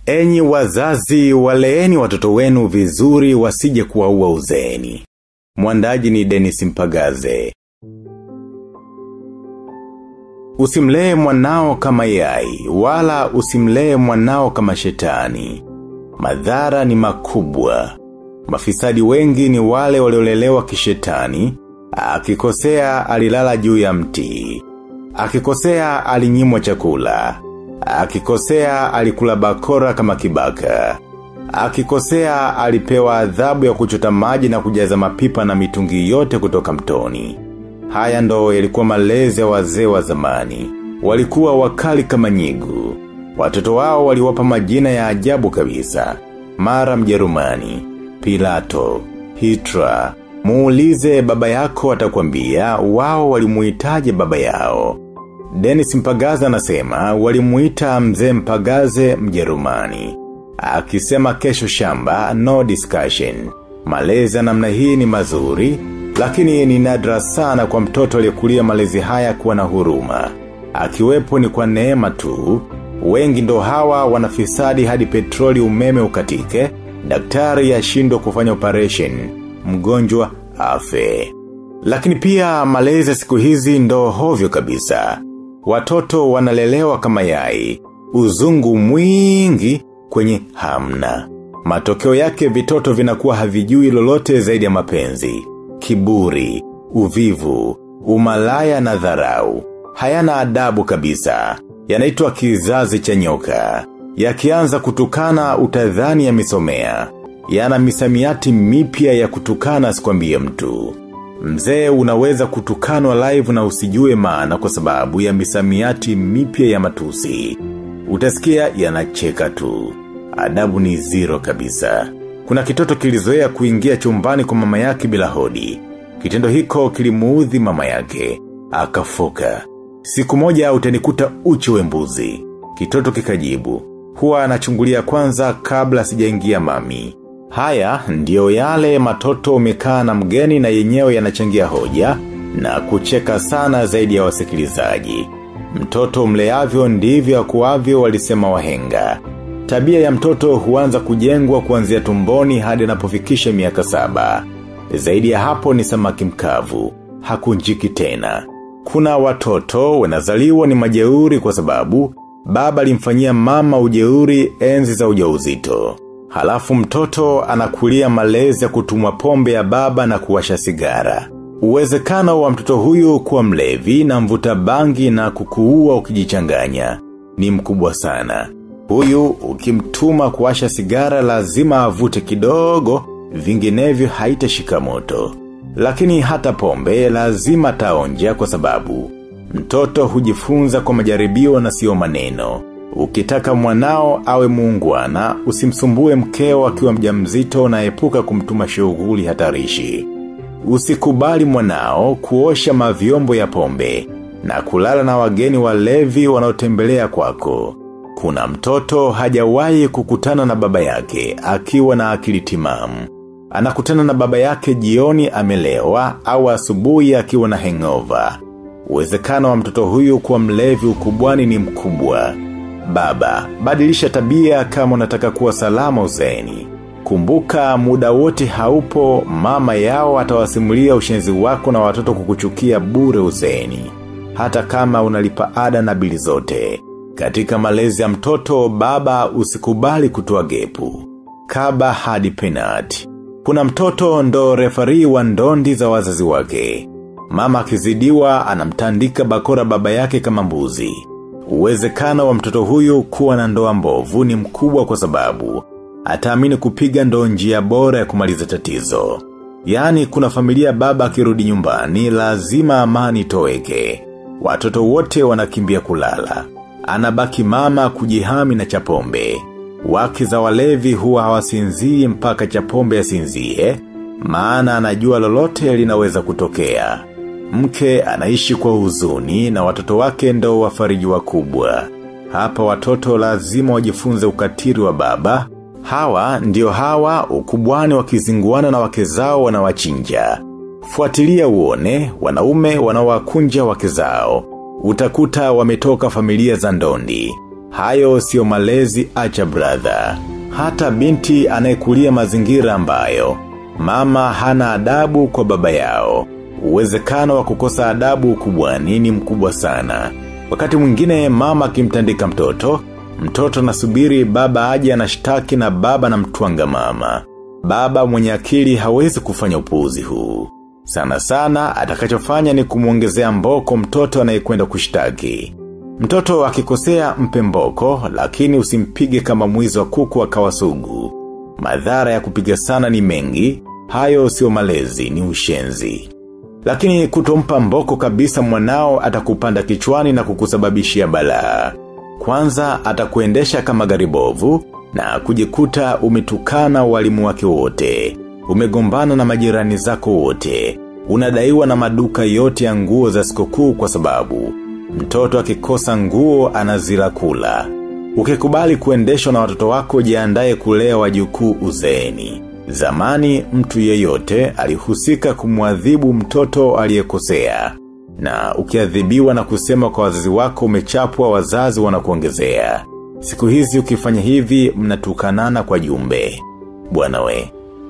Enyi wazazi waleeni watoto wenu vizuri wasije kuwaua uzeeni. Mwandaji ni Dennis Mpagaze. Usimlee mwanao kama yai, wala usimlee mwanao kama shetani. Madhara ni makubwa. Mafisadi wengi ni wale waliolelewa kishetani, akikosea alilala juu ya mti. Akikosea alinyimwa chakula. Akikosea alikula bakora kama kibaka. Akikosea alipewa adhabu ya kuchota maji na kujaza mapipa na mitungi yote kutoka mtoni. Haya ndo yalikuwa malezi ya wazee wa zamani. Walikuwa wakali kama nyigu. Watoto wao waliwapa majina ya ajabu kabisa. Mara mjerumani, Pilato, Hitra. Muulize baba yako atakwambia wao walimuitaje baba yao. Dennis Mpagaza anasema walimuita mzee Mpagaze mjerumani. Akisema kesho shamba, no discussion. Malezi ya namna hii ni mazuri, lakini ni nadra sana kwa mtoto aliyekulia malezi haya kuwa na huruma. Akiwepo ni kwa neema tu, wengi ndo hawa wanafisadi hadi petroli umeme ukatike, daktari ashindwe kufanya operation, mgonjwa afe. Lakini pia malezi ya siku hizi ndo hovyo kabisa. Watoto wanalelewa kama yai, uzungu mwingi kwenye hamna. Matokeo yake vitoto vinakuwa havijui lolote zaidi ya mapenzi, kiburi, uvivu, umalaya na dharau. Hayana adabu kabisa, yanaitwa kizazi cha nyoka. Yakianza kutukana utadhani yamesomea. Yana misamiati mipya ya kutukana sikwambie mtu. Mzee unaweza kutukanwa live na usijue maana kwa sababu ya misamiati mipya ya matusi. Utasikia yanacheka tu. Adabu ni zero kabisa. Kuna kitoto kilizoea kuingia chumbani kwa mama yake bila hodi. Kitendo hiko kilimuudhi mama yake. Akafoka. Siku moja utanikuta uchi we mbuzi. Kitoto kikajibu. Huwa anachungulia kwanza kabla sijaingia mami. Haya ndiyo yale matoto umekaa na mgeni na yenyewe yanachangia hoja na kucheka sana zaidi ya wasikilizaji. Mtoto mleavyo ndivyo akuavyo walisema wahenga. Tabia ya mtoto huanza kujengwa kuanzia tumboni hadi anapofikisha miaka saba. Zaidi ya hapo ni samaki mkavu. Hakunjiki tena. Kuna watoto wanazaliwa ni majeuri kwa sababu baba alimfanyia mama ujeuri enzi za ujauzito. Halafu mtoto anakulia malezi ya kutumwa pombe ya baba na kuwasha sigara. Uwezekano wa mtoto huyu kuwa mlevi na mvuta bangi na kukuua ukijichanganya. Ni mkubwa sana. Huyu ukimtuma kuwasha sigara lazima avute kidogo, vinginevyo haitashika moto. Lakini hata pombe lazima taonja kwa sababu. Mtoto hujifunza kwa majaribio na sio maneno. Ukitaka mwanao awe muungwana, usimsumbue mkeo akiwa mjamzito na epuka kumtuma shughuli hatarishi. Usikubali mwanao kuosha mavyombo ya pombe na kulala na wageni walevi wanaotembelea kwako. Kuna mtoto hajawahi kukutana na baba yake akiwa na akili timamu. Anakutana na baba yake jioni amelewa au asubuhi akiwa na hangover. Uwezekano wa mtoto huyu kuwa mlevi ukubwani ni mkubwa. Baba, badilisha tabia kama unataka kuwa salama uzeeni. Kumbuka muda wote haupo mama yao atawasimulia ushenzi wako na watoto kukuchukia bure uzeeni. Hata kama unalipa ada na bili zote. Katika malezi ya mtoto baba usikubali kutoa gepu. Kaba hadi penati. Kuna mtoto ndo refari wa ndondi za wazazi wake. Mama akizidiwa anamtandika bakora baba yake kama mbuzi. Uwezekano wa mtoto huyu kuwa na ndoa mbovu ni mkubwa kwa sababu ataamini kupiga ndo njia bora ya kumaliza tatizo. Yaani kuna familia baba akirudi nyumbani lazima amani toweke. Watoto wote wanakimbia kulala. Anabaki mama kujihami na chapombe. Wake za walevi huwa hawasinzii mpaka chapombe asinzie, maana anajua lolote linaweza kutokea. Mke anaishi kwa huzuni na watoto wake ndo wafariji wakubwa. Hapa watoto lazima wajifunze ukatiri wa baba. Hawa ndio hawa ukubwani wakizinguana na wake zao wanawachinja. Fuatilia uone, wanaume wanawakunja wake zao. Utakuta wametoka familia za ndondi. Hayo sio malezi acha brother. Hata binti anayekulia mazingira ambayo. Mama hana adabu kwa baba yao. Uwezekano wa kukosa adabu ukubwani ni mkubwa sana. Wakati mwingine mama akimtandika mtoto, mtoto nasubiri baba aje anashtaki na baba na mtuanga mama. Baba mwenye akili hawezi kufanya upuuzi huu. Sana sana atakachofanya ni kumuongezea mboko mtoto anayekwenda kushtaki. Mtoto akikosea mpe mboko lakini usimpige kama mwizi wa kuku akawa sugu. Madhara ya kupiga sana ni mengi, hayo sio malezi ni ushenzi. Lakini kutompa mboko kabisa mwanao atakupanda kichwani na kukusababishia balaa. Kwanza atakuendesha kama garibovu na kujikuta umetukana walimu wake wote. Umegombana na majirani zako wote. Unadaiwa na maduka yote ya nguo za sikukuu kwa sababu. Mtoto akikosa nguo anazila kula. Ukikubali kuendeshwa na watoto wako jiandae kulea wajukuu uzeeni. Zamani mtu yeyote alihusika kumwadhibu mtoto aliyekosea. Na ukiadhibiwa na kusema kwa wazazi wako umechapwa wazazi wanakuongezea. Siku hizi ukifanya hivi mnatukanana kwa jumbe. Bwana we.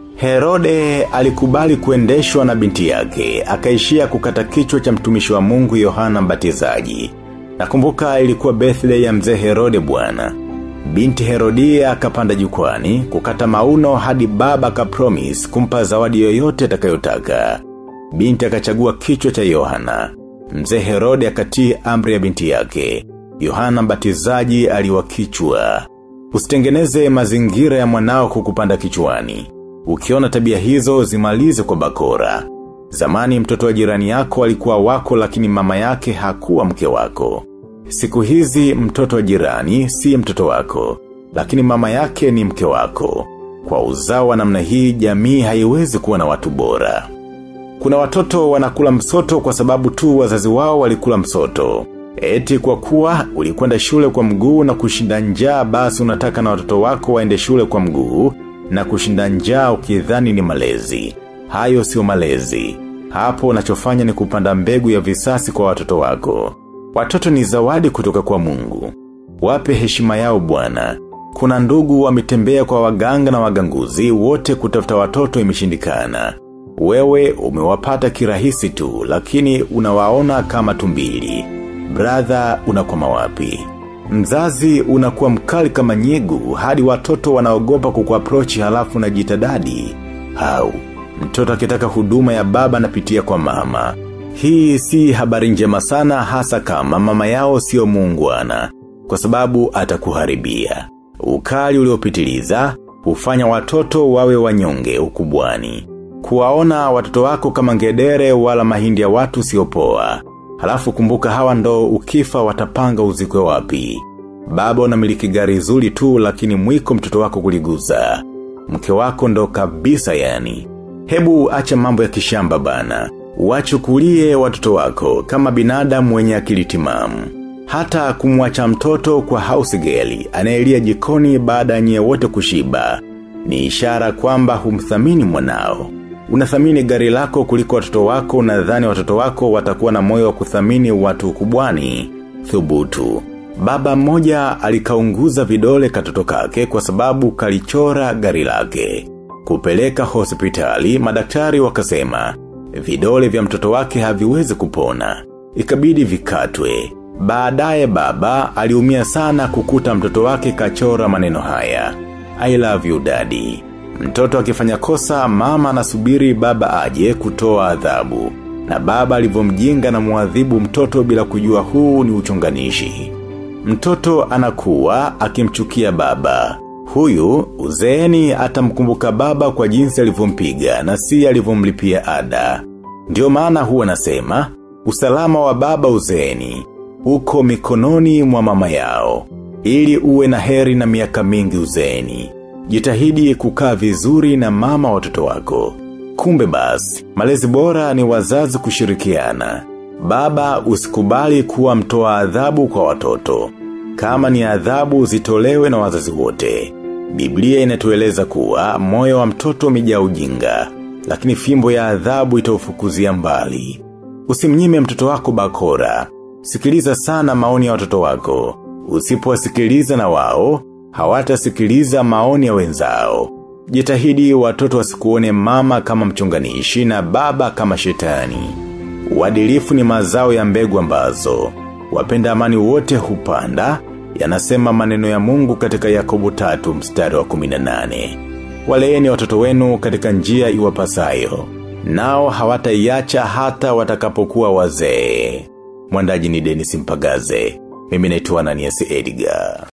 Herode alikubali kuendeshwa na binti yake, akaishia kukata kichwa cha mtumishi wa mungu Yohana mbatizaji. Nakumbuka ilikuwa birthday ya mzee Herode bwana. Binti Herodia akapanda jukwani, kukata mauno hadi baba kapromis kumpa zawadi yoyote atakayotaka. Binti akachagua kichwa cha Yohana. Mzee Herode akatii amri ya binti yake. Yohana mbatizaji aliwakichwa. Usitengeneze mazingira ya mwanao kukupanda kichwani. Ukiona tabia hizo zimalize kwa bakora. Zamani mtoto wa jirani yako alikuwa wako lakini mama yake hakuwa mke wako. Siku hizi mtoto wa jirani si mtoto wako, lakini mama yake ni mke wako. Kwa uzao wa namna hii jamii haiwezi kuwa na watu bora. Kuna watoto wanakula msoto kwa sababu tu wazazi wao walikula msoto. Eti kwa kuwa ulikwenda shule kwa mguu na kushinda njaa basi unataka na watoto wako waende shule kwa mguu na kushinda njaa ukidhani ni malezi. Hayo sio malezi. Hapo unachofanya ni kupanda mbegu ya visasi kwa watoto wako. Watoto ni zawadi kutoka kwa mungu. Wape heshima yao bwana. Kuna ndugu wametembea kwa waganga na waganguzi wote kutafuta watoto imeshindikana. Wewe umewapata kirahisi tu lakini unawaona kama tumbili. Brother unakwama wapi? Mzazi unakuwa mkali kama nyegu hadi watoto wanaogopa kukuaprochi halafu na jitadadi. Hau, mtoto akitaka huduma ya baba napitia kwa mama. Hii si habari njema sana hasa kama mama yao sio muungwana, kwa sababu atakuharibia. Ukali uliopitiliza, hufanya watoto wawe wanyonge ukubwani. Kuwaona watoto wako kama ngedere wala mahindi ya watu siopoa. Halafu kumbuka hawa ndo ukifa watapanga uzikwe wapi. Baba unamiliki gari zuri tu lakini mwiko mtoto wako kuliguza. Mke wako ndo kabisa yani. Hebu acha mambo ya kishamba bana. Wachukulie watoto wako kama binadamu wenye akili timamu. Hata kumwacha mtoto kwa house girl anayelia jikoni baada nye wote kushiba. Ni ishara kwamba humthamini mwanao. Unathamini gari lako kuliko watoto wako unadhani watoto wako watakuwa na moyo wa kuthamini watu kubwani. Thubutu. Baba mmoja alikaunguza vidole katoto kake kwa sababu kalichora gari lake. Kupeleka hospitali, madaktari wakasema, vidole vya mtoto wake haviwezi kupona. Ikabidi vikatwe. Baadaye baba aliumia sana kukuta mtoto wake kachora maneno haya. I love you daddy. Mtoto akifanya kosa mama anasubiri baba aje kutoa adhabu. Na baba alivyomjinga na muadhibu mtoto bila kujua huu ni uchonganishi. Mtoto anakuwa akimchukia baba. Huyu uzeeni atamkumbuka baba kwa jinsi alivyompiga na si alivyomlipia ada. Ndio maana huwa nasema, usalama wa baba uzeeni, uko mikononi mwa mama yao. Ili uwe na heri na miaka mingi uzeeni. Jitahidi kukaa vizuri na mama watoto wako. Kumbe basi, malezi bora ni wazazi kushirikiana. Baba usikubali kuwa mtoa adhabu kwa watoto. Kama ni adhabu zitolewe na wazazi wote. Biblia inatueleza kuwa moyo wa mtoto umejaa ujinga, lakini fimbo ya adhabu itaufukuzia mbali. Usimnyime mtoto wako bakora. Sikiliza sana maoni ya watoto wako. Usipowasikiliza na wao, hawatasikiliza maoni ya wenzao. Jitahidi watoto wasikuone mama kama mchunganishi na baba kama shetani. Uadilifu ni mazao ya mbegu ambazo. Wapenda amani wote hupanda, yanasema maneno ya mungu katika yakobo tatu mstari wa 18. Waleeni watoto wenu katika njia iwapasayo. Nao hawataiacha hata watakapokuwa wazee. Mwandaji ni Dennis Mpagaze. Mimi naitwa Ananias Edgar.